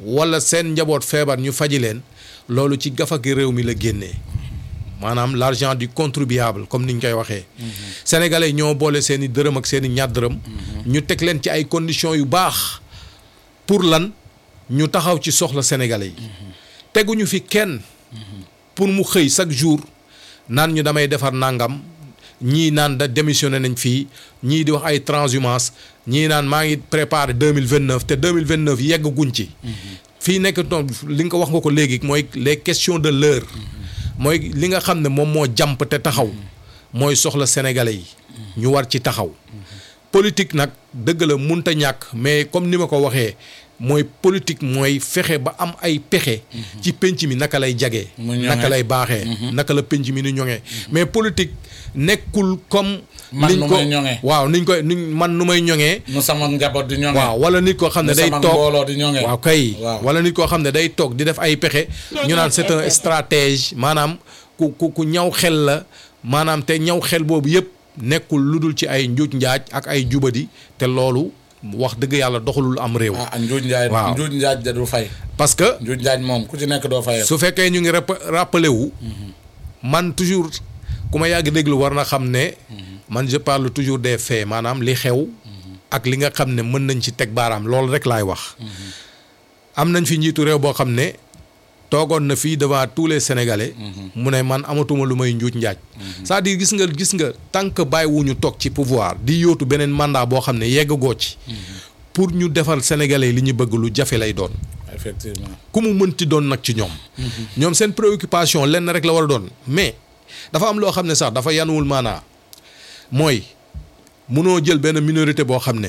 wala seen njaboot feebar ñu faji leen loolu ci gafaki réew mi la génnee maanaam l'argent du contribuable comme ni ñu koy waxee. sénégalais yi ñoo boole seen i dërëm ak seen i ñaar dërëm. ñu teg leen ci ay conditions yu baax pour lan ñu taxaw ci soxla sénégalais yi. teguñu fi kenn. pour mu xëy chaque jour naan ñu damay defar nangam ñii naan da démissionné nañ fii ñii di wax ay transhumance ñii naan maa ngi préparé deux mille vingt neuf te deux mille vingt neuf yegg guñ ci. fii nekk toon li nga ko wax nga ko léegi mooy les questions de l'heure mooy li nga xam ne moom moo jàmp te taxaw mooy soxla sénégalais yi. ñu war ci taxaw. politique nag dëgg la munta ñàkk mais comme ni ma ko waxee mooy politique mooy fexe ba am ay pexe. ci penc mi naka lay jagee. naka lay baaxee. naka la penc mi ni ñoŋee. mais politique nekkul comme. man nu may ñoŋee waaw niñ koy niñ man nu may ñoŋee. nu sama njaboot di ñoŋee. waaw wala nit koo xam ne day toog mbooloo di ñoŋee. waaw kay. wala nit koo xam ne day toog di def ay pexe. ñu naan c'est un stratège maanaam ku ku ku ñaw xel la maanaam te ñaw xel boobu yëpp nekkul lu dul ci ay njuuj njaaj ak ay jubadi te loolu. wax dëgg yàlla doxalul am réew. ah njuuj njaaj waaw njuuj njaaj da du fay. parce que njuuj njaaj moom ku ci nekk doo fayal. su fekkee ñu ngi rappelé wu. man toujours ku ma yàgg déglu war na xam ne. man je parle toujours des faits maanaam li xew. ak li nga xam ne mën nañ ci teg baaraam loolu rek laay wax. am nañ fi njiitu réew boo xam ne toogoon na fii devant tous les sénégalais. mu ne man amatuma lu may njuuj njaaj. c'est-à-dire gis nga gis nga tant que bàyyiwuñu toog ci pouvoir di yóotu beneen mandat boo xam ne yeggagoo ci. pour ñu defal sénégalais li ñu bëgg lu jafe lay doon. effectivement ku mu mënti doon nag ci ñoom. ñoom seen préoccupation lenn rek la war a doon mais dafa am loo xam ne sax dafa yanuwul maanaa mooy munoo jël benn minorité boo xam ne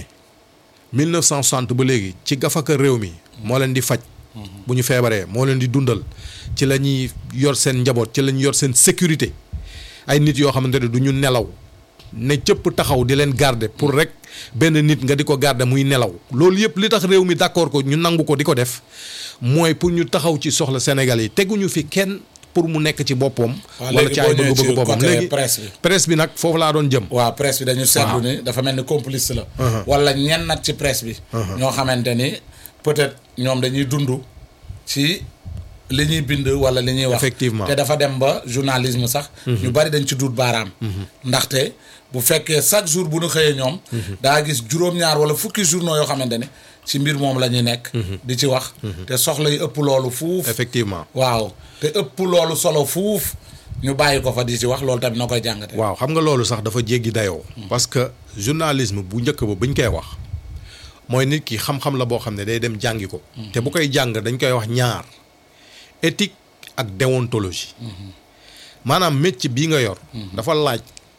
1960 ba léegi ci gafaka réew mi moo leen di faj. bu ñu feebaree moo leen di dundal ci la ñuy yor seen njaboot ci la ñuy yor seen sécurité ay nit yoo xamante ne du ñu nelaw ne cëpp taxaw di leen garder pour rek benn nit nga di ko garder muy nelaw loolu yëpp li tax réew mi d'accord ko ñu nangu ko di ko def mooy pour ñu taxaw ci soxla Sénégal yi teguñu fi kenn pour mu nekk ci boppam. wala ci ay bëgg-bëgg boppam léegi presse bi. presse bi nag foofu laa doon jëm. waaw presse bi dañu seetlu ni dafa mel ni complice la. wala ñenn nag ci presse bi. ñoo xamante ni peut-être ñoom dañuy dund ci li ñuy bind wala li ñuy wax. effectivement te dafa dem ba journalisme sax. ñu bari dañ ci duut baaraam. ndaxte bu fekkee chaque jour bu ñu xëyee ñoom. daa gis juróom-ñaar wala fukki journaux yoo xamante ne ci mbir moom la ñuy nekk. di ci wax. te soxla yi ëpp loolu fuuf. effectivement waaw te ëpp loolu solo fuuf ñu bàyyi ko fa di ci wax loolu tamit na koy jàngate. waaw xam nga loolu sax dafa jéggi dayoo. parce que journalisme bu njëkk ba buñ koy wax. mooy nit ki xam-xam la boo xam ne day dem jàngi ko. te bu koy jàng dañ koy wax ñaar éthique ak déontologie. maanaam métier bii nga yor. dafa laaj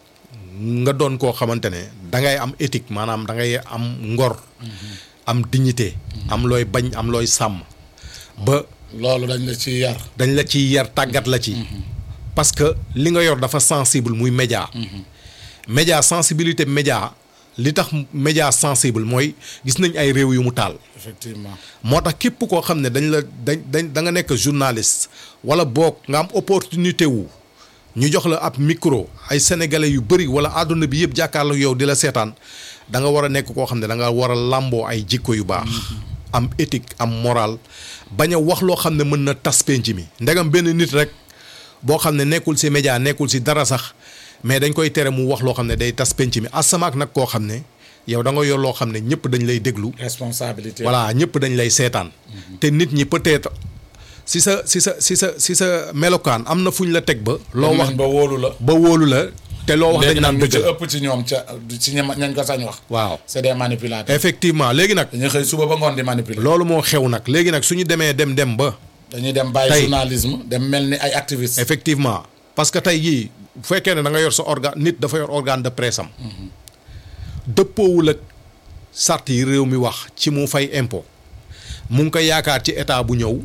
nga doon koo xamante ne da ngay am éthique maanaam da ngay am ngor. am dignité. am looy bañ am looy sàmm. ba loolu dañ la ci yar. dañ la ci yar tàggat la ci. parce que li nga yor dafa sensible muy média. média sensibilité média. li tax média sensible mooy gis nañ ay réew yu mu taal. effectivement moo tax képp koo xam ne dañ la dañ dañ da nga nekk journaliste wala boog nga am opportunité wu ñu jox la ab micro ay sénégalais yu bëri wala àdduna bi yëpp jàkkaarloo yow di la seetaan da nga war a nekk koo xam ne da nga war a làmboo ay jikko yu baax. am éthique am moral bañ a wax loo xam ne mën na tas penc mi ndegam benn nit rek boo xam ne nekkul ci média nekkul ci dara sax. mais dañ koy tere mu wax loo xam ne day tas penc mi asamaak nag koo xam ne yow da nga yor loo xam ne ñëpp dañ lay déglu. responsabilité voilà ñëpp dañ lay seetaan. te nit ñi peut-être si sa si sa si sa si sa melokaan am na fu ñu la teg ba. loo wax ba wóolu la. ba wóolu la te loo wax dañ naan léegi dëgg nag la ëpp ci ñoom ca ci ñañ ko sañ wax. waaw c'est des manipulateurs. effectivement léegi nag. dañuy xëy suba ba ngoon di manipuler. loolu moo xew nag léegi nag su ñu demee dem dem ba. dañuy dem bàyyi tey journalisme dem mel ni ay activistes. effectivement parce que tey jii bu fekkee ne da nga yor sa organe nit dafa yor organe de presse am. dëppoowul ak sart yi réew mi wax ci mu fay impôt mu ngi ko yaakaar ci état bu ñëw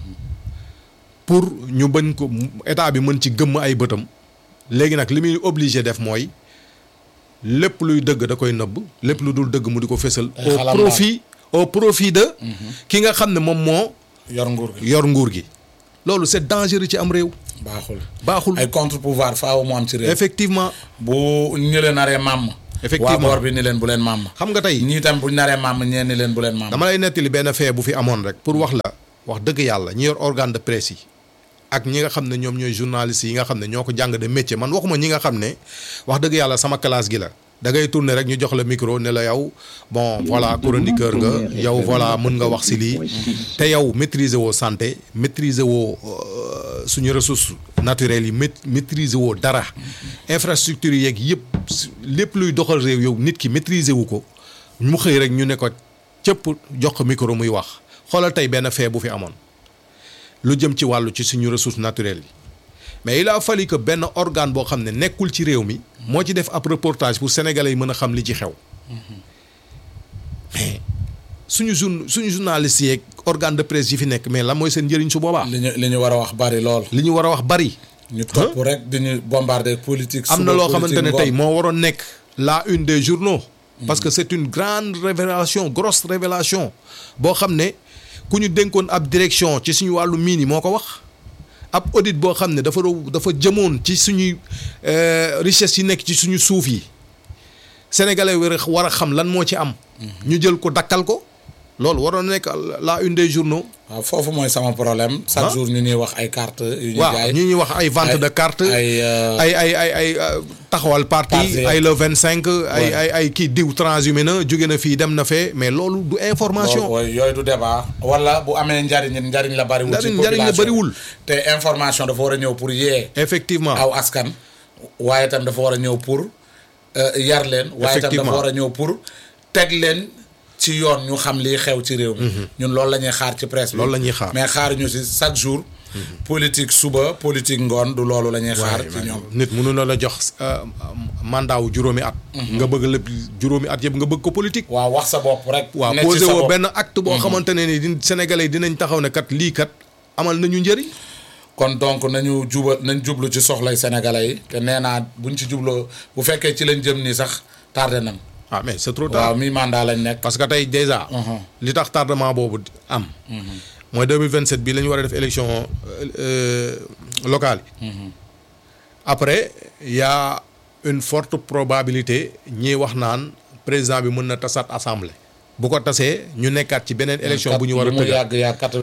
pour ñu bañ ko état bi mën ci gëmm ay bëtam léegi nag li muy obligé def mooy lépp luy dëgg da koy nëbb lépp lu dul dëgg mu di ko fésal. Ay au xalam profit au profit de. ki nga xam ne moom moo yor nguur gi yor nguur gi. loolu c'est dangereux ci am réew. baaxul. baaxul ay contre pouvoir faaw mu am ci réew. effectivement bu ñu leen naree màmm. Effectivement. waa boor bi ni leen bu leen màmm. xam nga tey ñii tam bu ñu naree màmm ñeen ni leen bu leen màmm. dama lay nettali benn fee bu fi amoon rek pour wax la wax dëgg yàlla ñi yor organe de presse yi ak ñi nga xam ne ñoom ñooy journalistes yi nga xam ne ñoo ko jàng de métier man waxuma ñi nga xam ne wax dëgg yàlla sama classe gi la da ngay tourner rek ñu jox la micro ne la yow bon voilà chroniqueur nga yow voilà mën nga wax si lii te yow maîtriser woo santé maîtriser woo euh, suñu ressources naturelles yi mait- maîtriser woo dara infrastructure yeeg yëpp su- lépp luy doxal réew yow nit ki maîtriser wu ko mu xëy rek ñu ne ko cëpp jox ko micro muy wax xoolal tey benn fee bu fi amoon lu jëm ci wàllu ci suñu ressources naturelles yi mais il a fallu que benn organe boo xam ne nekkul ci réew mi moo ci def ab reportage pour sénégalais yi mën a xam li ci xew mais suñu jour suñu journalistes yeeg organe de presse yi fi nekk mais lan mooy seen njëriñ su boobaa. li ñu li ñu war a wax bari lool. li ñu war a wax bari. ñu topp rek di ñu bombarder politique. am na suba loo xamante ne politique tey ngoon. moo waroon nekk la une des journaux. parce que c'est une grande révélation grosse révélation boo xam ne ku ñu dénkoon ab direction ci suñu wàllu miin yi moo ko wax ab audit boo xam ne dafa doon dafa jëmoon ci suñuy euh, richesse yi nekk ci suñu suuf yi sénégalais war a war a xam lan moo ci am. ñu jël ko dakkal ko loolu waroon nekk la une des journaux. waaw foofu mooy sama problème. chaque Ah. jour ñu ñuy wax ay cartes yu ñu waaw jaay. ñu ñuy wax ay vente ay- de carte ay, euh, ay ay ay ay euh, taxawal parti Parti. ay le vingt cinq ay Ouais. ay ay kii diw transhumé na jóge na fii dem na fee mais loolu du information waaw yooyu du débat wala bu amee njariñ njariñ la bariwul. ci Njariñ- njariñ la population bariwul. te information dafa war a ñëw pour yee. effectivement aw askan waaye tam dafa war a ñëw pour euh, yar leen waaye tam dafa Effectivement. war a ñëw pour teg leen ci yoon ñu xam lii xew ci réew mi ñun loolu la ñuy xaar ci presse bi Loolu la ñuy xaar. mais xaaruñu si chaque jour politique suba politique ngoon du loolu la ñuy xaar waaye ci ñoom nit mënu na la jox euh, mandat wu juróomi at nga bëgg lépp juróomi at yëpp nga bëgg ko politique waaw wax sa bopp rek waaw ne ci posé sa woo bopp. benn acte boo xamante ne ni di sénégalais yi dinañ taxaw ne kat lii kat amal nañu njëriñ kon donc nañu jubal nañ jublu ci soxlay sénégalais yi te nee naa buñ ci jubloo bu fekkee ci lañ jëm nii sax tardé nañ ah mais c'est trop tard waaw mi mandat lañ nekk parce que tey déjà. li tax tardement boobu am. mooy 2027 bii la ñu war a def élection euh, euh, locale yi. après y a une forte probabilité ñiy wax naan président bi mën na tasaat assemblée. bu ko tasee ñu nekkaat ci beneen élection bu ñu war a lu mu tëggaat yàgg yàgg kat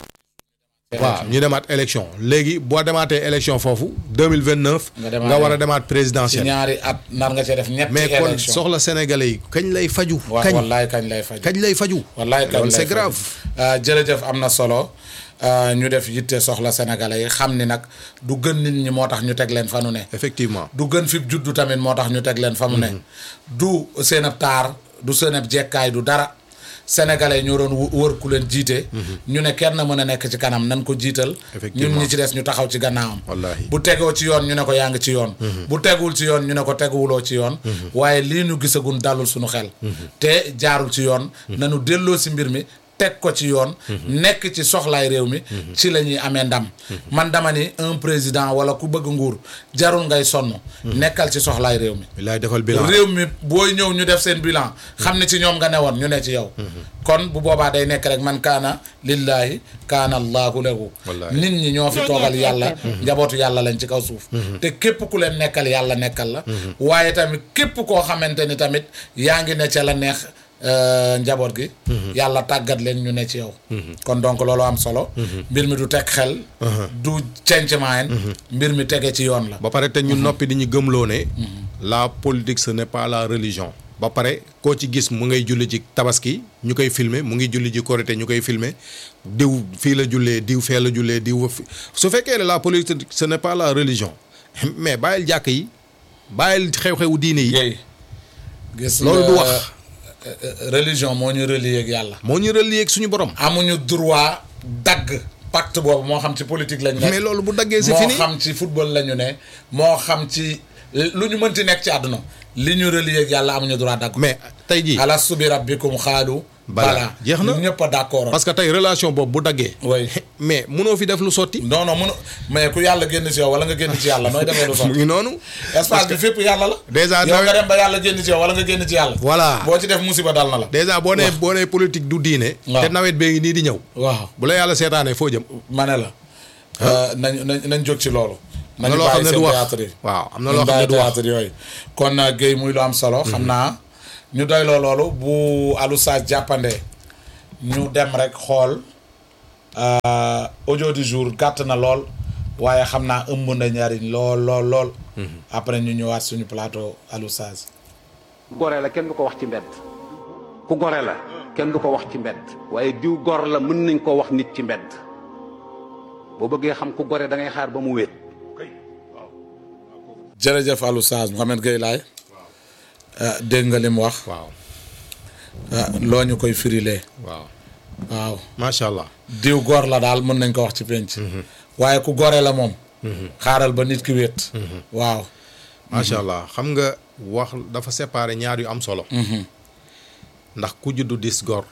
waaw ñu demaat élection léegi boo demaatee élection foofu 2029. Nga demaat nga war a demaat ci présidentielle. ñaari at nar nga cee def ñetti mais kon élection soxla sénégalais yi kañ lay faju waaw kañ wallaay kañ lay faj kañ lay faju wallaay kañ loolu lay c'est faj. grave. Euh, jërëjëf am na solo euh, ñu def yitte soxla sénégalais yi xam ni nag du gën nit ñi moo tax ñu teg leen fa nu ne effectivement. du gën fi juddu tamit moo tax ñu teg leen fa mu ne du seen ab taar du seen ab jekkaay du dara sénégalais yi ñoo doon wu- wër ku leen jiite ñu ne kenn mën a nekk ci kanam nan ko jiital Effectivement. ñun ñi ci des ñu taxaw ci gannaawam Wallaahi. bu tegoo ci yoon ñu ne ko yaa ngi ci yoon bu teguwul ci yoon ñu ne ko teguwuloo ci yoon waaye lii ñu gisagun dalul suñu xel te jaarul ci yoon nanu delloo si mbir mi teg ko ci yoon nekk ci soxlaay réew mi ci la ñuy amee ndam man dama ni un président wala ku bëgg nguur jarul ngay sonn nekkal ci soxlaay réew mi bilaay defal bilan réew mi booy ñëw ñu def seen bilan xam ne ci ñoom nga newoon ñu ne ci yow kon bu boobaa day nekk rek man kaana lillahi kaana allahu lahu Wallaahi. nit ñi ñoo fi toogal yàlla njabootu yàlla lañ ci kaw suuf te képp ku leen nekkal yàlla nekkal la waaye tamit képp koo xamante ni tamit yaa ngi ne ca la neex euh, njaboot gi yàlla tàggat leen ñu ne ci yow kon donc loolu am solo mbir mi du teg xel du cencemaayen mbir mi tege ci yoon la ba pare te ñu noppi di ñu gëmloo ne la politique ce n'est pas la religion ba pare koo ci gis mu ngay julli ci tabaski ñu koy filmer mu ngi julli ci korité ñu koy filmer diw fii la jullee diw fee la jullee diw fi su fekkee ne la politique ce n'est pas la religion mais bàyyil jàkk yi bàyyil xew-xewu diine yi yéy gis loolu nga, du wax euh, euh, religion moo ñu relier ak yàlla moo ñu relier ak suñu borom amuñu droit dagg pacte boobu moo xam ci politique lañ nekk mais loolu bu daggee c'est moo fini xam ci football la ñu ne moo xam ci lu ñu mënti nekk ci àdduna li ñu relier ak yàlla amuñu droit dagg mais tey jii alastu bi rabbikum xaalu Bala. bala Jeex na. ñun ñëpp a d'accord parce que tey relation boobu bu daggee way mais munoo fi def lu sotti non non mënu mais ku yàlla génn ci yow wala nga génn ci yàlla nooy defee lu mu sotti ngi noonu espace bi fépp yàlla la Déjà, yow nga nawet- dem ba yàlla génn ci yow wala nga génn ci yàlla voilà boo ci def musiba dal na la déjà boo nee boo nee politique du diine. waaw. te nawet bee ngi nii di ñëw. waaw bu la yàlla seetaanee foo jëm. ma ne la nañ nañ nañ jóg ci loolu am na nañu loo xam bàyyi ne seen du wax théâtre yi waaw am na nañ loo xam ne bàyyi du wax théâtre yooyu kon uh, Guèye muy lu am solo xam naa ñu doyloo loolu bu alu saa jàppande ñu dem rek xool Euh, audio du jour gàtt na lool waaye xam naa ëmb na njariñ lool lool lool après ñu ñëwaat suñu plateau Alou Saz gore la kenn du ko wax ci mbedd ku gore la kenn du ko wax ci mbedd waaye diw gor la mën nañ koo wax nit ci mbedd boo bëggee xam ku gore da ngay xaar ba mu wéet jërëjëf Alou Saz Mouhamed Gueye laay dégg nga li mu wax waaw ah, loo ñu koy firilee waaw waaw macha allah diw góor la daal mën nañ ko wax ci penc waaye ku gore la moom xaaral ba nit ki wéet waaw macha allah xam nga wax dafa séparer ñaar yu am solo ndax ku juddu dis gor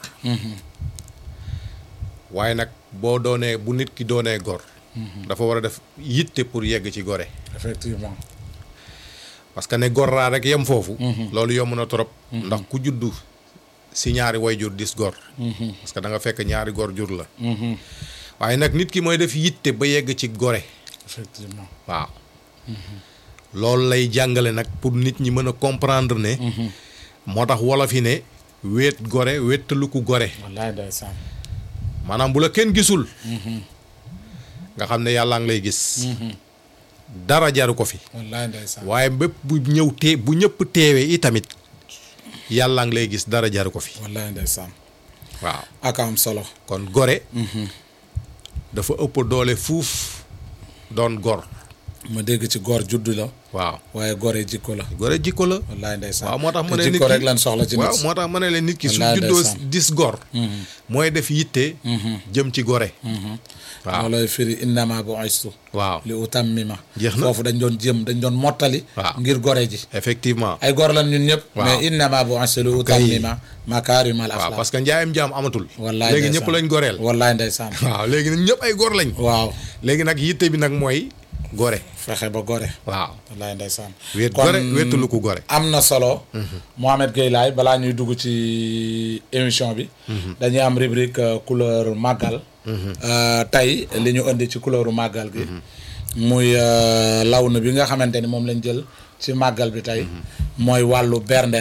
waaye nag boo doonee bu nit ki doonee gor dafa war a def yitte pour yegg ci gore effectivement parce que ne gor laa rek yem foofu loolu yomb na trop ndax ku juddu si ñaari way jur dis gor parce que da nga fekk ñaari gor jur la waaye nag nit ki mooy def yitte ba yegg ci gore effectivement waaw loolu lay jàngale nag pour nit ñi mën a comprendre ne moo tax wolof yi ne wéet gore wéttalu ku gore wallaay ndeysaan maanaam bu la kenn gisul nga xam ne yàllaa ngi lay gis dara jaru ko fi wallaay ndeysaan waaye bépp bu ñëw tee bu ñëpp teewee i tamit yàllaa ngi lay gis dara jaru ko fi wallaay ndeysaan waaw ak am solo kon gore dafa ëpp doole fuuf doon gor ma dégg ci góor juddu la waaw waaye gore jikko la gore jikko la wallaay ndeysaan waaw moo tax ma te ne nit jikko ki rek lan soxla ci waaw nit moo tax ma ne leen nit ki su Wallaay juddoo ndeysaan. dis gor mooy def yitte jëm ci gore waaw loolooy firi innama bu'istu waaw li utammima Jeex na. foofu dañ doon jëm dañ doon mottali Waaw. ngir gore ji effectivement ay gor lan ñun ñëpp Waaw. mais innama bu'istu li utammima makaarimal waaw axlaaq parce que njaayam jaam amatul wallaay léegi ndeysaan. ñëpp lañ goreel wallaay ndeysaan waaw léegi nag ñëpp ay gor lañ waaw léegi nag yitte bi nag mooy gore fexe ba gore waaw wallaay ndeysaan wéet Kon gore wéetalu ko gore am na solo Mohamed Gueye laay balaa ñuy dugg ci émission bi dañuy am rubrique euh, couleur màggal Euh, tey li ñu indi ci couleuru màggal gi muy euh, lawnu bi nga xamante ni moom lañ jël ci màggal bi tey mooy wàllu berndeer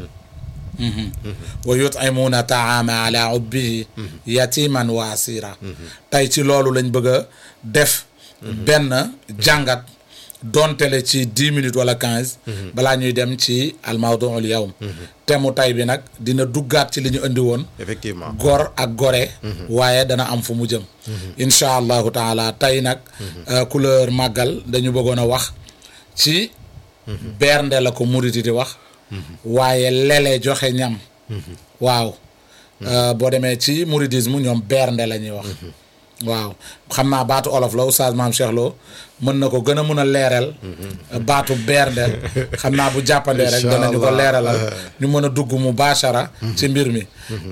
wa yut'imuuna taama ala ubbihi yatiman wa asira tey ci loolu lañ bëgg a def benn jàngat doontele ci dix minutes wala quinze balaa ñuy dem ci almawduul yawm te mu tey bi nag dina duggaat ci li ñu indi woon effectivement gor ak gore waaye dana am fu mu jëm incha allahu taala tey nag euh, couleur màggal dañu bëggoon a wax ci bernde la ko muriti di wax waaye lele joxe ñam waaw Euh, boo demee ci mouridisme ñoom bernde la ñuy wax waaw xam naa baatu olof la oustaz maam Cheikh Lo mën na ko gën a mun a leeral baatu bernde xam naa bu jàppandee rek Incha danañu ko Allah. leeralal ñu mën a dugg mu baachara ci mbir mi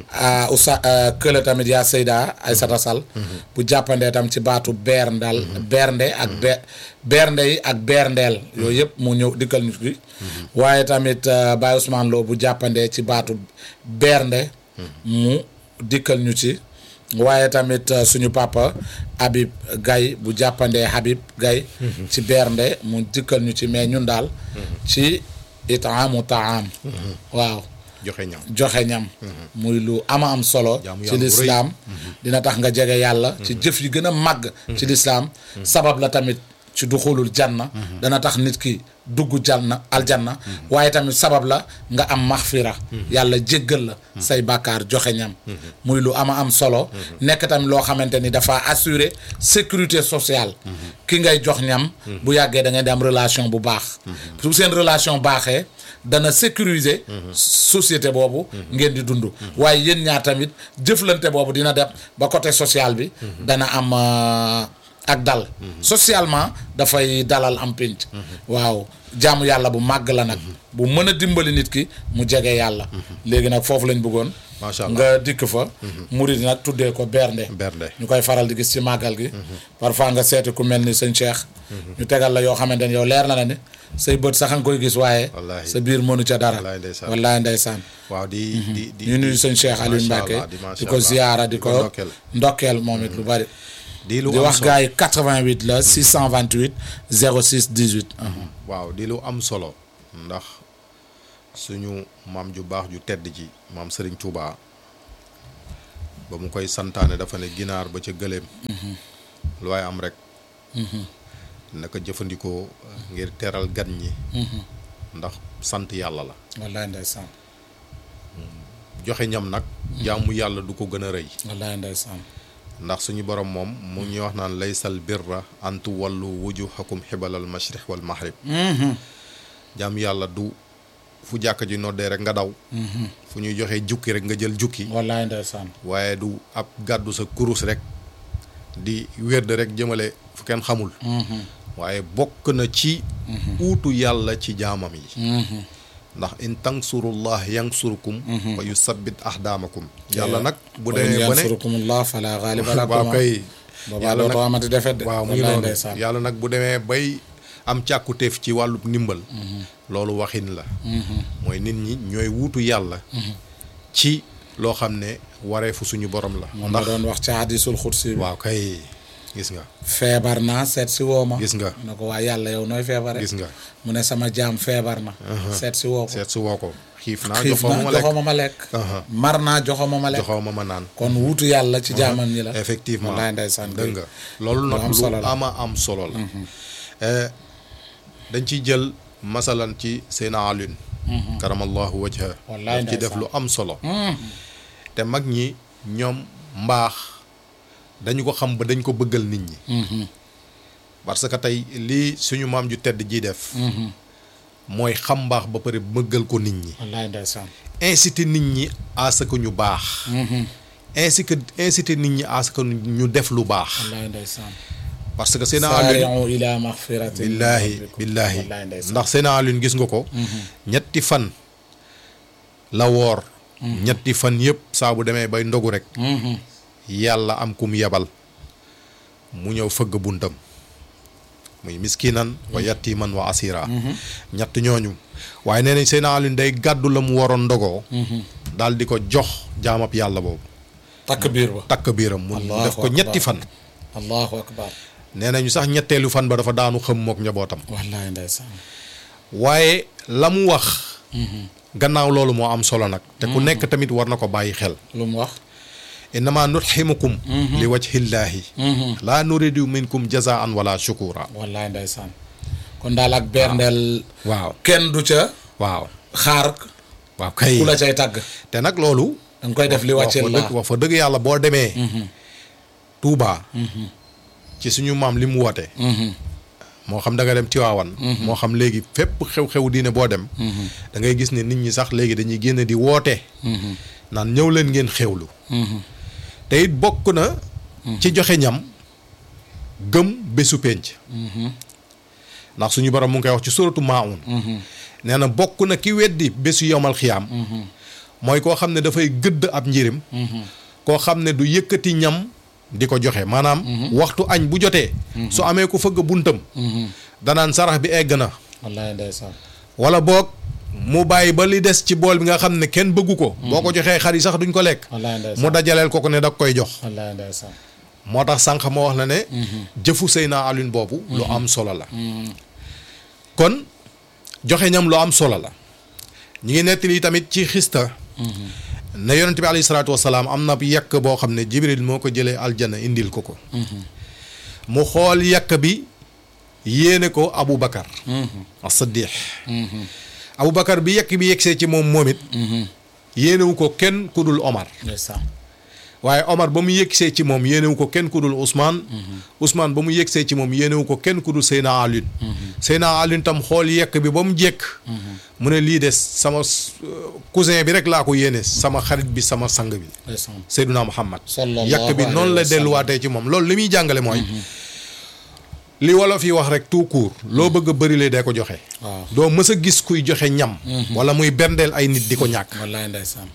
ah oustaz kële tamit yaa Seyda Aysata Sall bu jàppandee tam ci baatu berndal bernde ak be bernde yi ak berndeel yooyu yëpp mu ñëw dikkal ñu fi waaye tamit euh, Baye Ousmane Lo bu jàppandee ci baatu bernde mu dikkal ñu ci waaye tamit uh, suñu papa Habib Gaye bu jàppandee Habib Gaye ci bernde mu dikkal ñu ci mais ñun daal ci itaamu taam waaw joxe ñam joxe ñam muy lu ama am solo Jaamu ci yàlla bu rëy. lislaam dina tax nga jege yàlla ci jëf yi gën a màgg ci lislaam sabab la tamit ci duxulul janna dana tax nit ki dugg janna aljanna waaye tamit sabab la nga am maxfira yàlla jéggal la say bàkkaar joxe ñam muy lu ama am solo nekk tamit loo xamante ni dafa assurer sécurité sociale ki ngay jox ñam bu yàggee da ngay di am relation bu baax su seen relation baaxee dana sécuriser société boobu ngeen di dund waaye yéen ñaar tamit jëflante boobu dina dem ba côté social bi dana am euh, ak dal socialement dafay dalal am pénc waaw jaamu yàlla bu màgg la nag bu mën a dimbali nit ki mu jege yàlla léegi nag foofu lañ bëggoon Macha Allah. nga dikk fa murid nag tuddee ko bernde bernde ñu koy faral di gis ci màggal gi parfois nga seeti ku mel ni sëñ Cheikh ñu tegal la yoo xamante ne yow leer na la ne say bët sax nga koy gis waaye Wallaahi. sa biir mënu ca dara Wallaahi ndeysaan. wallaahi ndeysaan waaw di di di ñu nuyu sëñ Cheikh Aliou Macha Mbacke Allah, di di macha ko Allah. ziyaara di ko ndokkeel. ndokkeel moom it lu bari di lu di am wax solo gars yi 88 la 628 06 18 waaw di lu am solo ndax suñu maam ju baax ju tedd ji maam Serigne Touba ba mu koy santaane dafa ne ginaar ba ca gëléem lu waaye am rek naka jëfandikoo ngir teral gan ñi ndax sant yàlla la wallaay ndeysaan joxe ñam nag jaamu yàlla du ko gën a rëy wallaay ndeysaan ndax suñu borom moom mu ñuy wax naan laysal birra antu wallu wujuhakum xibalal mashriq wal maghrib jaamu yàlla du fu jàkka ji noddee rek nga daw fu ñuy joxe jukki rek nga jël jukki wallaay ndeysaan waaye du ab gàddu sa kurus rek di wérde rek jëmale fu kenn xamul waaye bokk na ci uutu yàlla ci jaamam yi ndax in tansurullah yansurkum wa yusabbit ahdaamakum yàlla nag bu wa in demee ba ne yansurukumullah fala ghaliba lakum waaw kay boobaa yàlla dootoo nag amati defet de waaw mu ngi wallaay noonu ndeysaan yàlla nag bu demee bay am càkkutéef ci wàllu ndimbal loolu waxin la mooy nit ñi ñooy wuutu yàlla ci loo xam ne wareefu suñu borom la moom la ndax doon wax ci hadisul xursi bi waaw kay gis nga feebar naa seet si woo ma gis nga mu ne ko waa yàlla yow nooy feebare gis nga mu ne sama jaam feebar na seet si woo ko seet su woo ko xiif naa xiif joxoo ma na ma lekk joxoo ma ma lekk Aha. mar naa joxoo ma ma lekk joxoo ma ma naan kon wuutu yàlla ci jaamam ñi la effectivement wallaay ndeysaan dëgg nga loolu lu nag am lu solo la. ama am solo la Eh, dañ ciy jël masalan ci Seyna Alioune karamallahu wajha Wallaay daf ci def ndeysaan. lu am solo te mag ñi ñoom mbaax dañu ko xam ba dañ ko bëggal nit ñi parce que tey lii suñu maam ju tedd ji def mooy xam mbaax ba pare bëggal ko nit ñi wallaay ndeysaan inciter nit ñi à ce que ñu baax ainsi que inciter nit ñi à ce que ñu def lu baax wallaay ndeysaan parce que Seyna Alioune saari'u ila maghfiratin min billaahi rabbikum. billaahi wallaay ndeysaan ndax Seyna Alioune gis nga ko ñetti fan la woor ñetti fan yëpp saa bu demee bay ndogu rek yàlla am kum yebal mu ñëw fëgg buntam muy miskinan wa yatiman wa asira ñett ñooñu waaye nee nañ Seyna Alioune day gàddu la mu waroon ndogoo daal di ko jox jaamab yàlla boobu takk biir ba takk biiram mu Allahu def ko ñetti akbar. fan allahu akbar nee nañu sax ñetteelu fan ba dafa daanu xëm mook njabootam wallaay ndeysaan waaye la mu wax gannaaw loolu moo am solo nag te ku nekk tamit war na ko bàyyi xel lu mu wax innama nutximukum li wajhillaahi laa nuridu minkum jazaan wala shukura wallaay ndeysaan kon daal ak berndeel waaw kenn du ca waaw xaar waaw kay ku la cay tàgg te nag loolu danga koy def li wax wàccee fa la dëgg wax fa dëgg yàlla boo demee Touba ci suñu maam li mu woote moo xam da nga dem Tiwaawan moo xam léegi fépp xew-xew diine boo dem da ngay gis ne nit ñi sax léegi dañuy génn di woote naan ñëw leen ngeen xewlu te it bokk na ci joxe ñam gëm bésu penc ndax suñu borom mu ngi koy wax ci suratu Maun nee na bokk na ki weddi bésu yomal xiyaam mooy koo xam ne dafay gëdd ab njirim koo xam ne du yëkkati ñam di ko joxe maanaam waxtu añ bu jotee su amee ku fëgg buntam danaan sarax bi egg na wallaay ndeysaan wala boog mu bàyyi ba li des ci bool bi nga xam ne kenn bëggu ko boo ko joxee xar yi sax duñ ko lekk wallaay ndeysaan mu dajaleel ko ko ne da koy jox wallaay ndeysaan moo tax sànq ma wax la ne jëfu Seyna Alioune boobu lu am solo la kon joxe ñam lu am solo la ñi ngi nettali tamit ci xista ne yonent bi alayhi salaatu wasalaam am na yàq boo xam ne Jibril moo ko jëlee aljana indil ko ko mu xool yàq bi yéene ko Abu Bakar as-Siddiq Abu Bakar bi yàq bi yegsee ci moom moom it yéenewu ko kenn ku dul Omar ndeysaan waaye Omar ba mu yëgsee ci moom yéenewu ko kenn ku dul Ousmane. Ousmane ba mu yëgsee ci moom yéenewu ko kenn ku dul Seyna Alioune. Seyna Alioune tam xool yekk bi ba mu jekk. mu ne lii des sama cousin bi rek laa ko yéene sama xarit bi sama sang bi. ndeysaan Seyduna Muhammad. sallallahu yekk bi alayhi noonu la wa sallam. delluwaatee ci moom loolu li muy jàngale mooy. li wolof yi wax rek tout court. loo bëgg a bërile dee ko joxe. waaw doo mës a gis kuy joxe ñam. wala muy berndeel ay nit di ko ñàkk. wallaay ndeysaan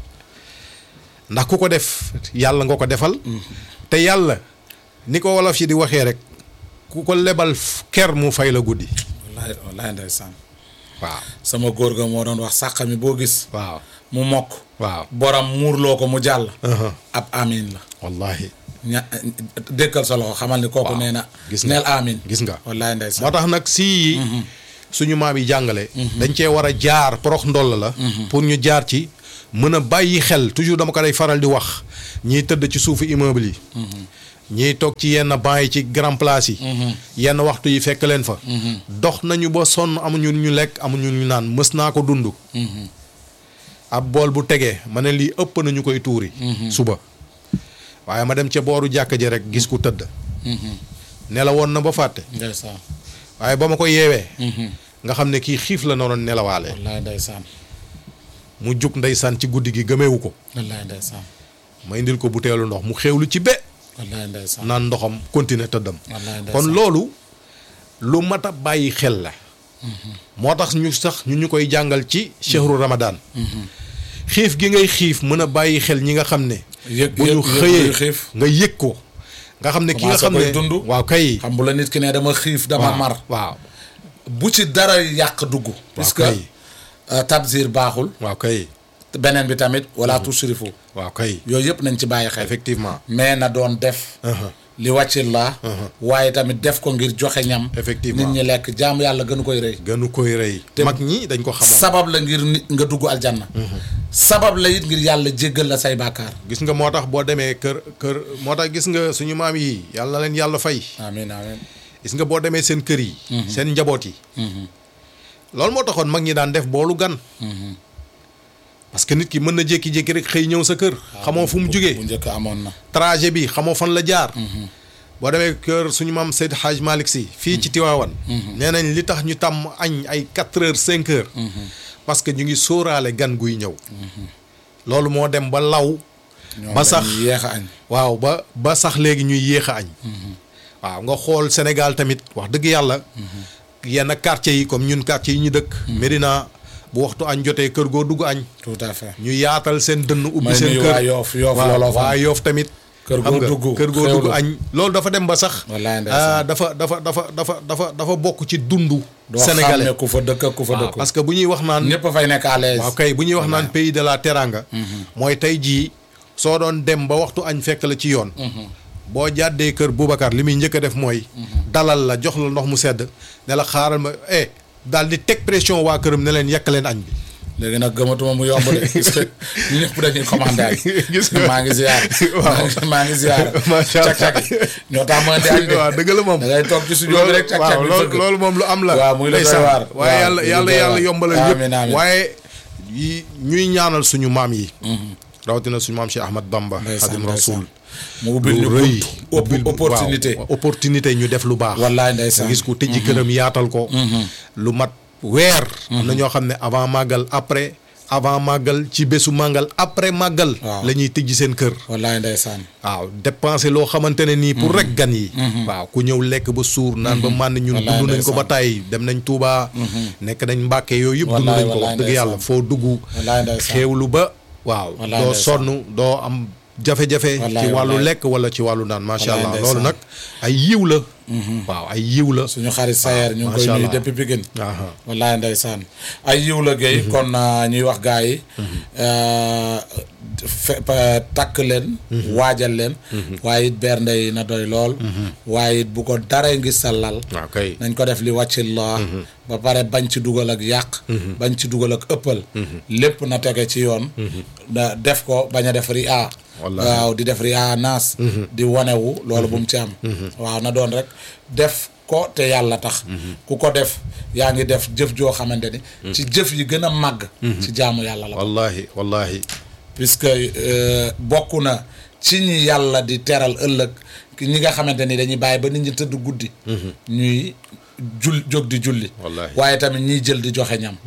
ndax ku ko def yàlla nga ko defal te yàlla ni ko wolof yi di waxee rek ku ko lebal f- ker mu fay la guddi wallaay wallaay ndeysaan waaw sama góor ga moo doon wax sàq mi boo gis waaw mu mokk waaw borom muurloo ko mu jàll Uh-huh. ab amin la wallahi ña dékkal sa loxo xamal ni kooku Waaw. nee na Gis nga. neel amin gis nga wallaay ndeysaan moo tax nag si suñu maam yi jàngale dañ cee war a jaar porox ndoll la pour ñu jaar ci mën a bàyyi xel toujours dama ko day faral di wax ñiy tëdd ci suufu immeuble yi ñiy toog ci yenn banc yi ci grand place yi yenn waxtu yi fekk leen fa dox nañu ba sonn amuñu ñu lekk amuñu ñu naan mës naa ko dund ab bool bu tegee ma ne lii ëpp nañu koy tuuri suba waaye ma dem ca booru jàkka ji rek gis ku tëdd nelawoon na ba fàtte ndeysaan waaye ba ma ko yeewee nga xam ne kii xiif la naroon nelawaale wallaay ndeysaan mu jug ndeysaan ci guddi gi gëmeewu ko wallaay ndeysaan ma indil ko buteelu ndox mu xewlu ci be wallaay ndeysaan naan ndoxam continuer tëddam wallaay ndeysaan kon loolu lu mat a bàyyi xel la moo tax ñu sax ñu ñu koy jàngal ci chehru ramadan xiif gi ngay xiif mën a bàyyi xel ñi nga xam ne yëg bu ñu yëg- yëg xëyee luy xiif. nga yëg ko nga xam ne ki nga Commencé xam ne koy dund. waaw kay xam bu la nit ki ne dama xiif dama waaw mar waaw bu ci dara yàq dugg puisque kay. euh, tabzir baaxul waaw kay beneen bi tamit wala tusrifu waaw kay yooyu yëpp nañ ci bàyyi xel effectivement mais na doon def li wàcci la waaye tamit def ko ngir joxe ñam Effectivement. nit ñi lekk jaamu yàlla gënu koy rëy gënu koy rëy mag ñi dañ ko xamoon sabab la ngir nit nga dugg aljanna sabab la it ngir yàlla jéggal la say bàkkaar gis nga moo tax boo demee kër kër moo tax gis nga suñu maam yi yàlla na leen yàlla fay amin amin gis nga boo demee seen kër yi seen njaboot yi loolu moo taxoon mag ñi daan def boolu gan parce que nit ki mën na jékki-jékki rek xëy ñëw sa kër xamoo fu mu bu jugee njëkk amoon na trajet bi xamoo fan la jaar boo demee kër suñu maam Seyd Hadj Malick si fii ci Tiwaawan nee nañ li tax ñu tàmm añ ay quatre heures cinq heures parce que ñu ngi sóoraale gan guy ñëw loolu moo dem ba law ñoom ba sax dañuy yéex a añ waaw ba ba sax léegi ñuy yéex a añ waaw nga xool Sénégal tamit wax dëgg yàlla yenn quartier yi comme ñun quartier yi ñu dëkk Médina bu waxtu añ jotee kër goo dugg añ tout à fait ñu yaatal seen dënn ubbi may seen nuyu kër waa Yoof Yoof waaw looloo fa waa Yoof tamit Kër xam goo nga, dugg, kër goo dugg xewlu. añ loolu dafa dem ba sax Wallaay ndeysaan. ah, dafa dafa dafa dafa dafa dafa bokk ci dundu doo sénégalais xam ne ku fa dëkk ak ku fa waaw dëkk parce que bu ñuy wax naan ñëpp a fay nekk à l'aise waaw kay bu ñuy wax naan pays de la teranga mooy tey jii soo doon dem ba waxtu añ fekk la ci yoon boo jàddee kër Boubacar li muy njëkk a def mooy dalal la jox la ndox mu sedd ne la xaaral ma eh daal di teg pression waa këram ne leen yekk leen añ bi léegi nag gëmatuma mu yomb de gis nga ñëpp dañuy commandé añ Gis nga. maa ngi ziar Waaw. maa ngi- maa ngi ziar Macha Allah. cak-cak yi ñoo tax ma di añ de waaw dëgg la moom da ngay toog ci studio bi rek cak-cak waaw bi loolu fëgg loolu moom lu am la Waaw, muy lu doy ndeysaan. waar. waaye Waaw, yàlla muy lu yàlla doy yàlla waar. yombalal Amiin, yëpp amiin. waaye yi ñuy ñaanal suñu maam yi rawatina suñu maam Cheikh Ahmad Bamba Ndeysaan, Xadim ndeysaan. Rasul mu ubbil ñu lu rëy bunt ubbil opportunité waaw, opportunité ñu def lu baax wallaay ndeysaan nga gis ko tëjji këram yaatal ko lu mat weer am na ñoo xam ne avant màggal après avant màggal ci bésu màggal après màggal Waaw. la ñuy tëjji seen kër wallaay ndeysaan waaw dépenser loo xamante ne nii pour rek gan yi waaw ku ñëw lekk ba suur naan ba mànd ñun Wallaay dund nañ ko ba ndeysaan. tàyyi dem nañ Touba nekk nañ Mbàkke yooyu yëpp dund Wallaay, nañ ko wax wallaay dëgg yàlla ndeysaan. foo dugg wallaay ndeysaan xéewlu ba waaw Wallaay doo ndeysaan. sonn doo am jafe-jafe Wallaay, ci wàllu wallaay. lekk wala ci wàllu naan macha Wallaay, allah loolu ndeysaan. nag ay yiw la waaw ay yiw la suñu xarit Sayer ñu ngi koy macha nuyu allah. depuis Pikine Aha. wallaay ndeysaan ay yiw la géey kon uh, ñuy wax gaa yi uh, fe- pa- takk leen waajal leen waaye it bernde yi na doy lool waaye it bu ko daree ngi sa lal waaw kay nañ ko def li wàcci la ba pare bañ ci dugal ak yàq bañ ci dugal ak ëppal lépp na tege ci yoon da def ko bañ a def ri a Wallaahi. waaw di def ri a naas di wanewu loolu bu mu ci am waaw na doon rek def ko te yàlla tax ku ko def yaa ngi def jëf joo xamante ni ci jëf yi gën a màgg ci jaamu yàlla la wallahi wallahi puisque euh, bokk na ci ñi yàlla di teral ëllëg ki ñi nga xamante ni dañuy bàyyi ba nit ñi tëdd guddi ñuy jul jóg di julli Wallaahi. waaye tamit ñiy jël di joxe ñam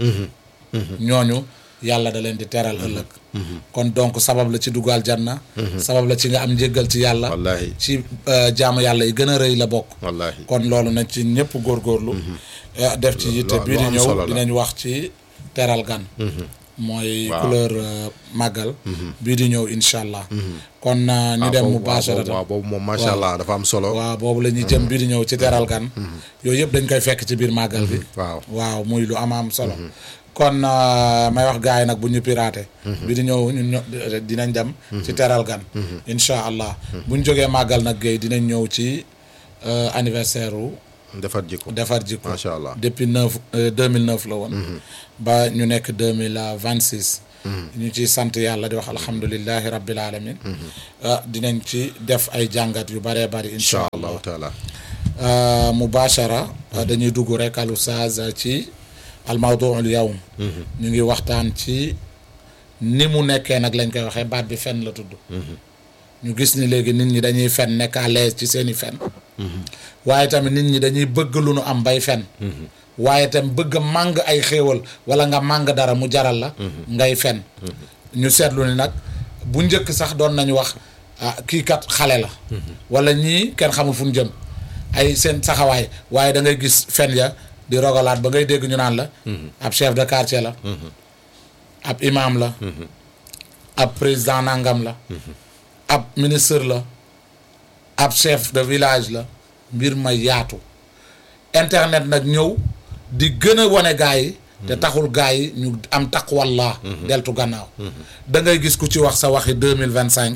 ñooñu yàlla da leen di teral ëllëg kon donc sabab la ci dugal janna sabab la ci nga am njéggal ci yàlla Wallaahi. ci euh, jaamu yàlla yi gën a rëy la bokk wallahi kon loolu nañ ci ñëpp góorgóorlu eh, def ci yitte lu- bii lu di am ñëw solo la. dinañ wax ci teral gan mooy Waaw. couleur euh, màggal bii di ñëw incha allah kon euh, ñu dem mubasharatan waaw boobu moom macha allah dafa am solo waaw boobu la ñuy jëm bii di ñëw ci teral gan yooyu yëpp dañ koy fekk ci biir màggal bi waaw waaw muy lu am am solo kon euh, may wax gars yi nag bu ñu piraté bi di ñëw ñun ño dinañ dem ci teral gan incha allah bu ñu jógee màggal nag géey dinañ ñëw ci euh, anniversaire wu defar jikko defar jikko Macha Allah. depuis neuf deux mille neuf la woon ba ñu nekk deux mille vingt six ñu ciy sant yàlla di wax alhamdulillahi rabbil alamin ah dinañ ci def ay jàngat yu bëree bëri incha incha allah allahu taala Uh, mubashara uh, dañuy dugg rek al oustaz uh, ci al mawduul yawm ñu ngi waxtaan ci ni mu nekkee nag lañ koy waxee baat bi fen la tudd ñu gis ni léegi nit ñi dañuy fen nekk à l'aise ci seeni fen waaye tamit nit ñi dañuy bëgg lu nu am bay fen waaye tamit bëgg a màng ay xéewal wala nga màng dara mu jaral la ngay fen ñu seetlu ni nag bu njëkk sax doon nañu wax ah kii kat xale la wala ñii kenn xamul fu ñu jëm ay seen saxawaay waaye da ngay gis fen ya di rogalaat ba ngay dégg ñu naan la ab chef de quartier la ab imam la ab président nangam la ab ministre la ab chef de village la mbir ma yaatu internet nag ñëw di gën a wane gaa yi te taxul gaa yi ñu am taqwallah deltu gannaaw da ngay gis ku ci wax sa waxi deux mille vingt cinq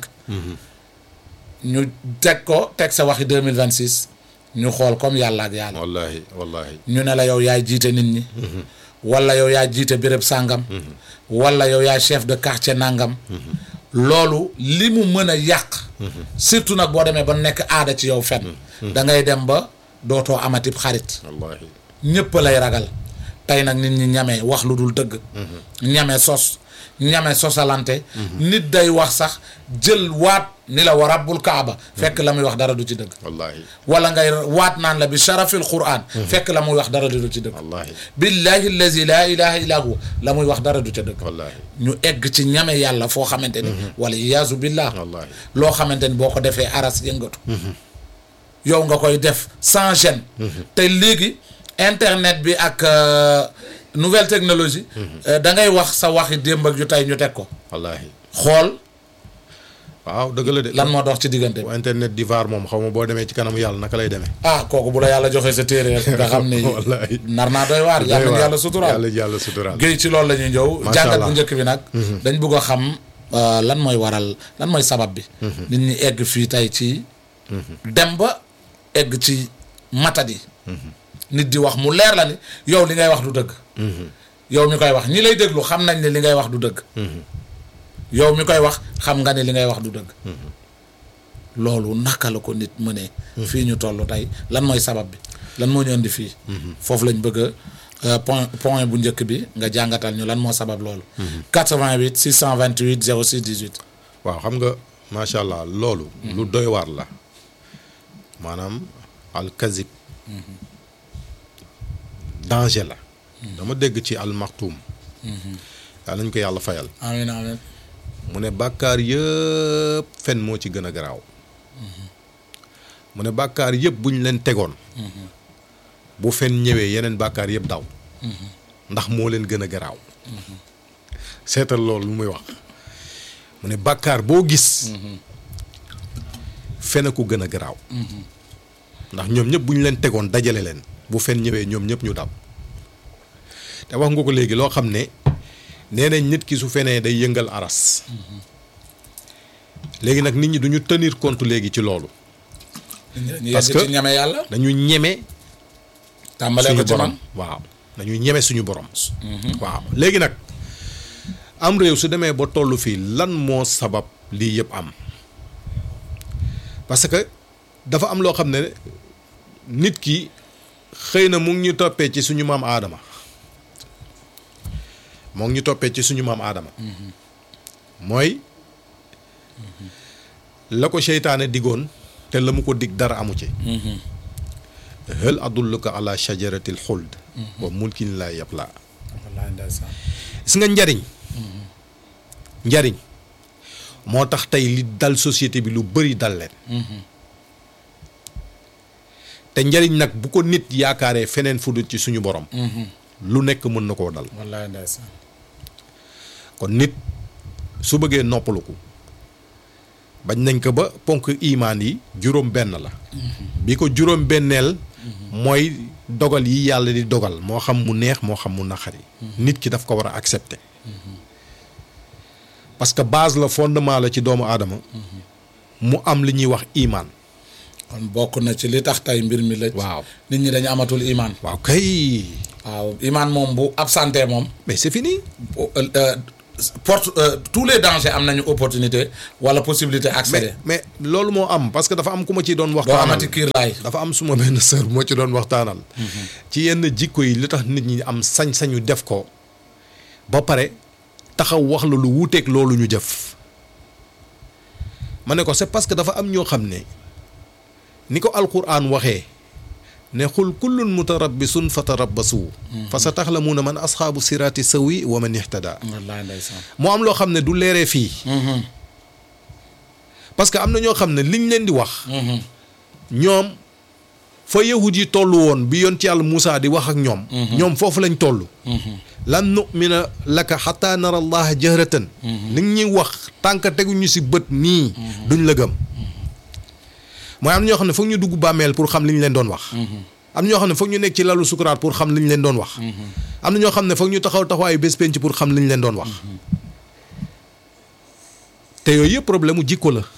ñu teg ko teg sa waxi deux mille vingt six ñu xool comme yàlla ak yàlla wallahi wallahi ñu ne la yow yaay jiite nit ñi wala yow yaa jiite béréb sàngam wala yow yaay chef de quartier nangam loolu li mu mën a yàq surtout nag boo demee ba nekk aada ci yow fen da ngay dem ba dootoo amatib xarit wallahi ñëpp lay ragal tey nag nit ñi ñame wax lu dul dëgg ñame sos ñame sosalante nit day wax sax jël waat ni la wa rabbul kaaba fekk la muy wax dara du ci dëgg wallahi wala ngay waat naan la bi sharafil quran fekk la muy wax dara du ci dëgg wallahi billahi allazi laa ilaha illa huwa la muy wax dara du ca dëgg wallahi ñu egg ci ñame yàlla foo xamante ni wala iyaazu billah wallahi loo xamante ni boo ko defee aras yëngatu yow nga koy def sans gêne te léegi internet bi ak euh, nouvelle technologie euh, da ngay wax sa waxi démb ak yu tey ñu teg ko wallahi xool waaw dëgg la de lan moo dox ci diggante bi bu internet di vaar moom xaw ma boo demee ci kanamu yàlla naka lay demee ah kooku bu la yàlla joxee sa téere rek nga xam ni Wallahi. nar naa doy waar yàlla nañu yàlla suturaal yàlla yàlla suturaal géej ci loolu la ñuy ñëw Macha jàngat Allah. bu njëkk bi nag dañ bëgg a xam euh, lan mooy waral lan mooy sabab bi nit ñi egg fii tey ci dem ba egg ci matadi nit di wax mu leer la ni yow li ngay wax du dëgg yow mi koy wax ñi lay déglu xam nañ ne li ngay wax du dëgg yow mi koy wax xam nga ne li ngay wax du dëgg loolu naka la ko nit mënee fii ñu toll tey lan mooy sabab bi lan moo ñu indi fii foofu lañ bëgg a euh, point point bu njëkk bi nga jàngatal ñu lan moo sabab loolu 88 628 06 18 waaw xam nga macha allah loolu lu doy waar la maanaam al kazib danger la dama dégg ci al maktum yaa nañ ko yàlla fayal amiin amiin mu ne bàkkaar yëpp fen moo ci gën a garaaw mu ne bàkkaar yëpp bu ñu leen tegoon bu fen ñëwee yeneen bàkkaar yëpp daw ndax moo leen gën a garaaw seetal loolu lu muy wax mu ne bàkkaar boo gis fen a ko gën a garaaw ndax ñoom ñëpp bu ñu leen tegoon dajale leen bu fen ñëwee ñoom ñëpp ñu daw te wax nga ko léegi loo xam ne nee nañ nit ki su fenee day yëngal aras léegi nag nit ñi duñu tenir compte léegi ci loolu ñu Parce yegg que- ci ñame yàlla dañu ñeme tàmbalee ko suñu ci borom man waaw dañu ñeme suñu borom waaw léegi nag am réew su demee ba tollu fii lan moo sabab lii yëpp am parce que dafa am loo xam ne nit ki xëy na mu ngi ñu toppee ci suñu maam aadama moo ngi ñu toppee ci suñu maam aadama mooy la ko seytaane digoon te la mu ko dig dara amu ci hal adulluka ala shajaratil xuld wa mulkin laa yablaa wallaahi ndeysaan gis nga njariñ njariñ moo tax tey li dal société bi lu bëri dal leen te njariñ nag bu ko nit yaakaaree feneen fu dul ci suñu borom lu nekk mën na koo dal wallaahi ndeysaan kon nit su bëggee noppaluku bañ nañ ko ba ponk imaan yi juróom benn la bi ko juróom benneel mooy dogal yi yàlla di dogal moo xam mu neex moo xam mu naqari nit ki daf ko war a accepter parce que base la fondement la ci doomu aadama mu am li ñuy wax imaan kon bokk na ci li tax tey mbir mi la waaw nit ñi dañu amatul imaan waaw kay waaw imaan moom bu absenté moom mais c'est fini bu- euh, porte euh, tous les dangers am nañu opportunité wala possibilité accéder mais mais loolu moo am parce que dafa am ku ma ciy doon doo waxtaanal amati kiir laay dafa am suma benn sœur bu ma ci doon waxtaanal ci yenn jikko yi li tax nit ñi am sañ-sañu def ko ba pare taxaw wax la lu wuuteeg loolu ñu jëf ma ne ko c'est parce que dafa am ñoo xam ne ni ko alquran waxee ne xul kullun mutarabbisun fatarabbasu fa sa taxlamuuna man asxaabu siraati sawi wa man ihtada wallaay ndeysaan moo am loo xam ne du leeree fii parce que am na ñoo xam ne liñ leen di wax ñoom fa yahud yi toll woon bi yoon ci yàlla Moussa di wax ak ñoom ñoom foofu lañ toll lan nu'mina laka xataa nara allaha jahratan li ñuy wax tànk teguñu si bët nii duñ la gëm mooy am na ñoo xam ne foog ñu dugg bàmmeel pour xam li ñu leen doon wax am na ñoo xam ne foog ñu nekk ci lalu sukuraat pour xam li ñu leen doon wax am na ñoo xam ne foog ñu taxaw taxawaayu bés penc pour xam li ñu leen doon wax te yooyu yëpp problème mu jikko la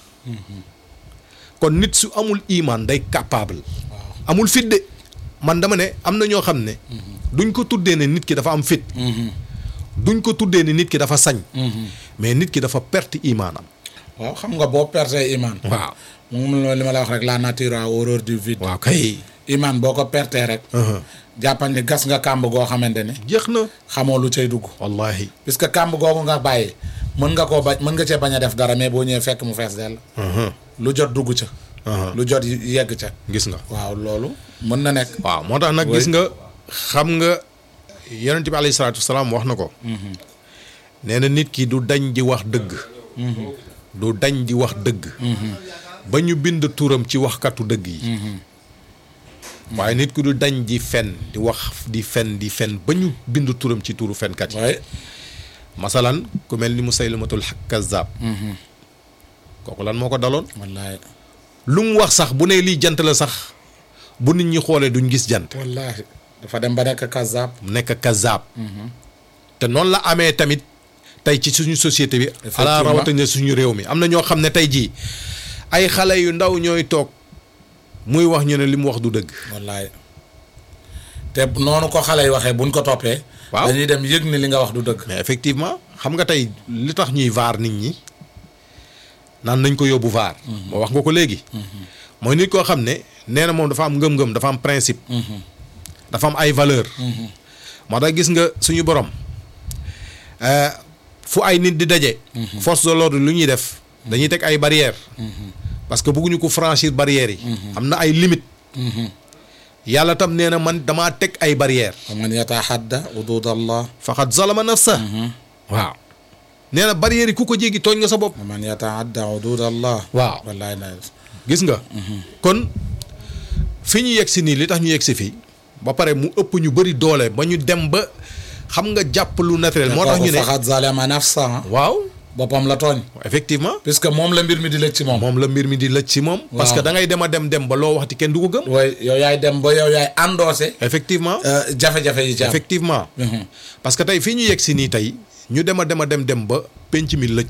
kon nit su amul imaan day capable amul fit de man dama ne am na ñoo xam ne duñ ko tuddee ne nit ki dafa am fit duñ ko tuddee ne nit ki dafa sañ mais nit ki dafa perte imaanam waaw xam nga boo pertee iman waaw moom la li ma la wax rek la nature a horreur du vide waaw kay iman boo ko pertee rek jàppal ni gas nga kàmb goo xamante ne jeex na xamoo lu cay dugg wallahi puisque kàmb googu nga bàyyi mën nga koo bañ mën nga cee bañ a def dara mais boo ñëwee fekk mu fees dell lu jot dugg ca lu jot yegg ca gis nga waaw loolu mën na nekk waaw moo tax nag gis nga xam nga yonent bi alayhi salaatu wasalaam wax na ko nee na nit ki du dañ di wax dëgg du dañ di wax dëgg ba ñu bind turam ci waxkatu dëgg yi waaye nit ki du dañ di fen di wax di fen di fen ba ñu bind turam ci turu fenkat yi waaye masalan ku mel ni Musaylamatul kazzab kooku lan moo ko daloon wallaahi lu mu wax sax bu ne lii jant la sax bu nit ñi xoolee duñ gis jant wallaahi dafa dem ba nekk kazaab mu nekk kazaab te noonu la amee tamit tey ci suñu société bi ala rawatina suñu réew mi am na ñoo xam ne tey jii ay xale yu ndaw ñooy toog muy wax ñu ne li mu wax du dëgg wallaahi te noonu ko xale yi waxee buñ ko toppee Waaw. dañuy dem yëg ni li nga wax du dëgg mais effectivement xam nga tey li tax ñuy vaar nit ñi naan nañ ko yóbbu vaar moo wax nga ko léegi mooy nit koo xam ne nee na moom dafa am ngëm-ngëm dafa am principe dafa am ay valeur moo tax gis nga suñu borom euh, fu ay nit di daje force de l'ordre lu ñuy def dañuy teg ay barrières parce que bëgguñu ko franchir barrières yi am na ay limites yàlla tam nee na man damaa teg ay barrières wa man yataxadda hudud allah faqad zalama nafsa waaw nee na barrières yi ku ko jéggi tooñ nga sa bopp wa man yataadda hudud allah waaw wallaahi na gis nga kon fi ñu yegg si nii li tax ñu yegg si fii ba pare mu ëpp ñu bëri doole ba ñu dem ba xam nga jàpp lu naturel moo tax ñu ne faxat zalama nafsa waaw boppam la tooñ effectivement puisque moom la mbir mi di lëj ci moom moom la mbir mi di lëj ci moom parce que Waaw. da ngay dem a dem dem ba loo waxti kenn du ko gëm way yow yaay dem ba yow yaay endossé effectivement euh, jafe-jafe yi ci am effectivement Mhm. parce que tey fii ñu yegg si nii tey ñu dem a dem a dem dem ba penc mi lëj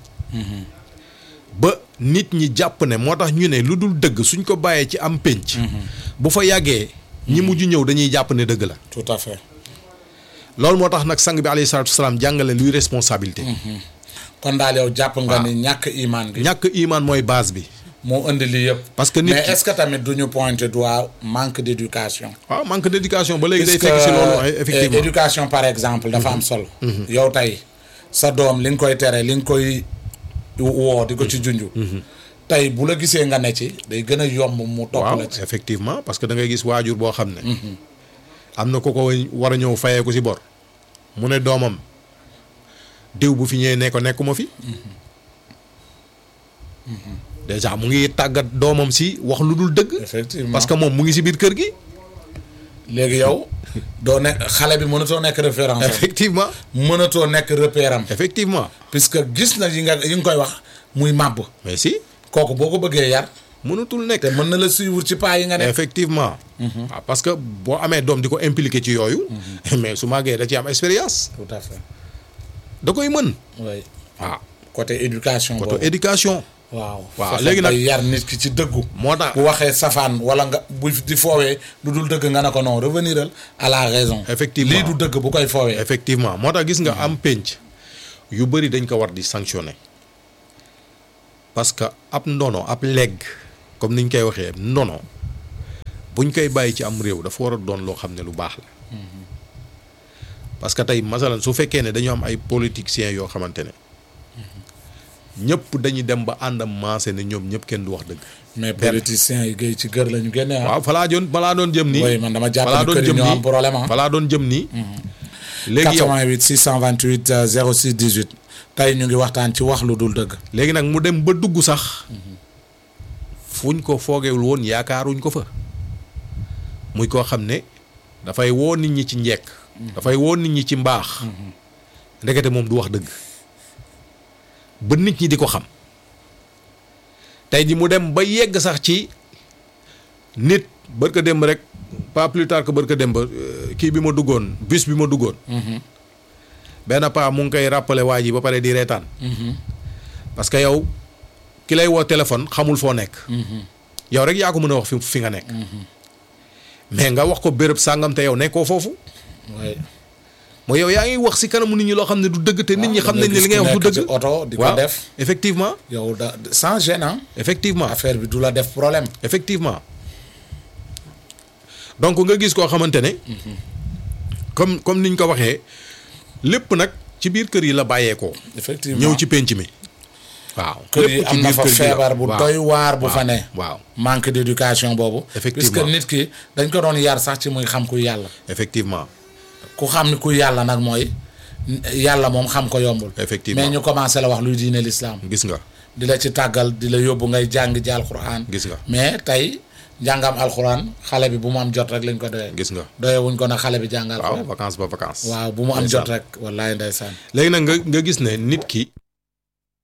ba nit ñi jàpp ne moo tax ñu ne lu dul dëgg suñ ko bàyyee ci am penc bu fa yàggee ñi mujj ñëw dañuy jàpp ne dëgg la tout à fait loolu moo tax nag sang bi alayhi salaatu wasalaam jàngale luy responsabilité kon daal yow jàpp nga ni ñàkk iman bi ñàkk iman mooy base bi moo indi lii yëpp parce que nit mais ki est-ce que tamit du ñu pointer doigt manque d'éducation waaw manque d'éducation ba léegi day puisque fekk si loolu ay euh, effectivement éducation par exemple dafa am solo yow tey sa doom li nga koy tere li nga koy woo di ko ci junju tey bu la gisee nga ne ci day gën a yomb mu topp waaw la ci effectivement parce que da ngay gis waajur boo xam ne am na ko ko war a ñëw fayee ko si bor mu ne doomam diw bu fi ñëwee ne ko nekkuma fi déjà mu ngi tàggat doomam si wax lu dul dëgg effectivement parce que moom mu ngi si biir kër gi léegi yow doo nekk xale bi mënatoo nekk référence am effectivement mënatoo nekk repère am effectivement puisque gis na yi nga yi nga koy wax muy màbb mais si kooku boo ko bëggee yar mënatul nekk te mën na la suivre ci pas yi nga nekk effectivement waaw parce que boo amee doom di ko impliqué ci yooyu mais su màggee da ci am expérience tout à fait da koy mën oui waaw côté éducation côté boobu éducation waaw waaw, fexe léegi ba nag- yar nit ki ci dëggu moo tax bu waxee safaan wala nga bu di foowee lu dul dëgg nga ne ko non reveniral à la raison Effectivement. lii du dëgg bu koy foowee effectivement moo tax gis nga am pénc yu bëri dañ ko war di sanctionner parce que ab ndono ab legg comme niñ koy waxee ndono buñ koy bàyyi ci am réew dafa war a doon loo xam ne lu baax la parce que tey masalan su fekkee ne dañu am ay politiciens yoo xamante ne ñëpp dañuy dem ba àndam maase ne ñoom ñëpp kenn du wax dëgg. mais politiciens yi géey ci kër la ñu génne ah. waaw falaa doon falaa doon jëm nii. oui man dama jàpp falaa ni doon kër yi jëm ñoo am nii problème ah. falaa doon jëm nii. léegi yow 88 628 euh, 06 18 tey ñu ngi waxtaan ci wax lu dul dëgg. léegi nag mu dem ba dugg sax fuñ ko foogewul woon yaakaaruñ ko fa muy koo xam ne dafay woo nit ñi ci njekk dafay woo nit ñi ci mbaax ndekete moom du wax dëgg ba nit ñi di ko xam tey ji mu dem ba yegg sax ci nit bërka démb rek pas plus tard que bërka démb euh, kii bi ma duggoon bus bi ma duggoon benn paa mu ngi koy rappelé waa ji ba pare di reetaan parce que yow ki lay woo téléphone xamul foo nekk yow rek yaa ko mën a wax fi fi nga nekk mais nga wax ko béréb sàngam te yow nekkoo foofu oui. mooy yow yaa ngi wax si kanamu nit ñi loo xam ne du dëgg te nit ñi xam nañ ne li ngay wax du ci dëgg oto di ko waaw def. effectivement yow da sans gêne ah. effectivement affaire bi du la def problème. effectivement donc nga gis koo xamante ne comme comme niñ ko waxee lépp nag ci biir kër yi la bàyyeekoo effectivement ñëw ci penc mi waaw kër yi lépp ci am na biir fa kër gi la. feebar bu waaw. doy waar bu fa ne. waaw manque d'éducation boobu. Effectivement. puisque nit ki dañ ko doon yar sax ci muy xam ku yàlla. effectivement ku xam ni ku yàlla nag mooy yàlla moom xam ko yombul. Effectivement. mais ñu commencé la wax luy diine l'islam gis nga di la ci tàggal di la yóbbu ngay jàng ji alxuraan. gis nga mais tey njàngam alxuraan xale bi bu mu am jot rek lañ ko doyee. gis nga doyee wuñ ko nag xale bi jàng waaw alxuraan. vacances ba vacances waaw bu mu am Ndeysaan. jot rek wallaay ndeysaan. léegi nag nga nga gis ne nit ki